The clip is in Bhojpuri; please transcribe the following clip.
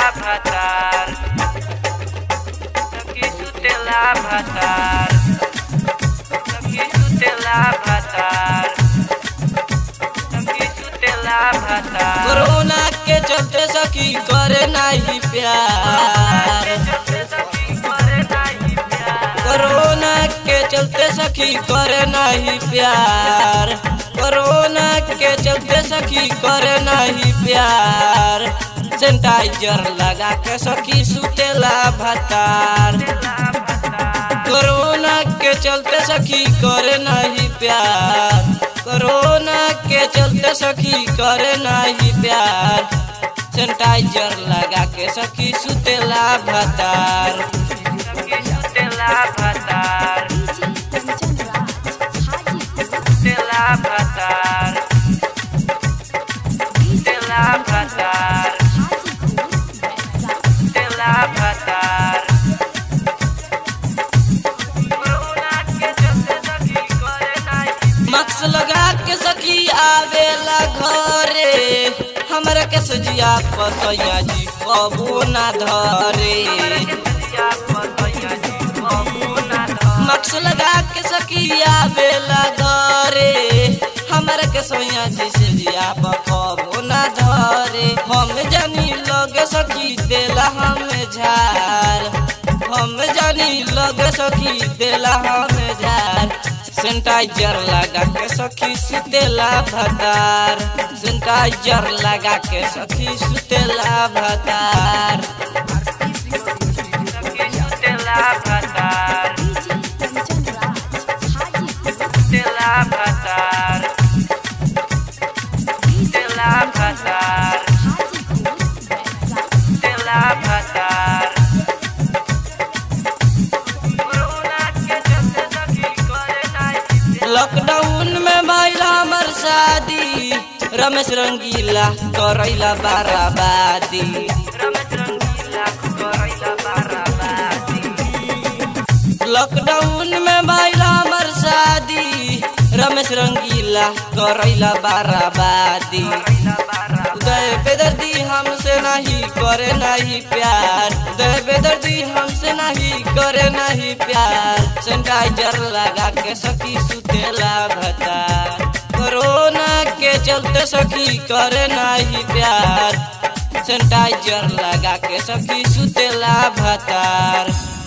भातार सखी सुतेला भातार सखी सुतेला भातार सखी सुतेला भातार कोरोना के चलते सखी करे नाही प्यार कोरोना के चलते सखी करे नाही प्यार कोरोना के चलते सखी करे नाही प्यार सैनिटाइजर लगा के सखी सुतेला भतार कोरोना के चलते सखी करे नहीं प्यार कोरोना के चलते सखी करे नहीं प्यार सैनिटाइजर लगा के सखी सुतेला भतार सखी सुतेला भातार सुतेला भातार सुतेला भातार सुतेला भातार कोरोना के चलते सखी करे नाही मास्क लगा के सखी आवेला घरे हमरा के सजिया पसैया जी कबू ना धरे मास्क लगा के सखी आवेला घरे हमरा के सोया जी सजिया कबू ना धरे हम जानी लगे सखी देला हम झार हम जानी लगे सखी देला हम झार सैनिटाइजर लगा के सखी सुतेला भतार सैनिटाइजर लगा के सखी सुतेला भतार सखी सुतेला भातार सुतेला भातार सुतेला भातार सुतेला भातार कोरोना के चलते सखी करे नाही लॉकडाउन में भइल हमर शादी रमेश रंगीला करैला बाराबादी रमेश रंगीला करैला बाराबादी लॉकडाउन में भइल हमर शादी रमेश रंगीला करैला बाराबादी करैला बाराबादी उदय बेदर्दी हमसे नहीं करे नहीं प्यार उदय बेदर्दी हमसे नहीं करे नहीं प्यार सैनिटाइजर लगा के सखी सुतेला भता कोरोना के चलते सखी करे नहीं प्यार सैनिटाइजर लगा के सखी सुतेला भतार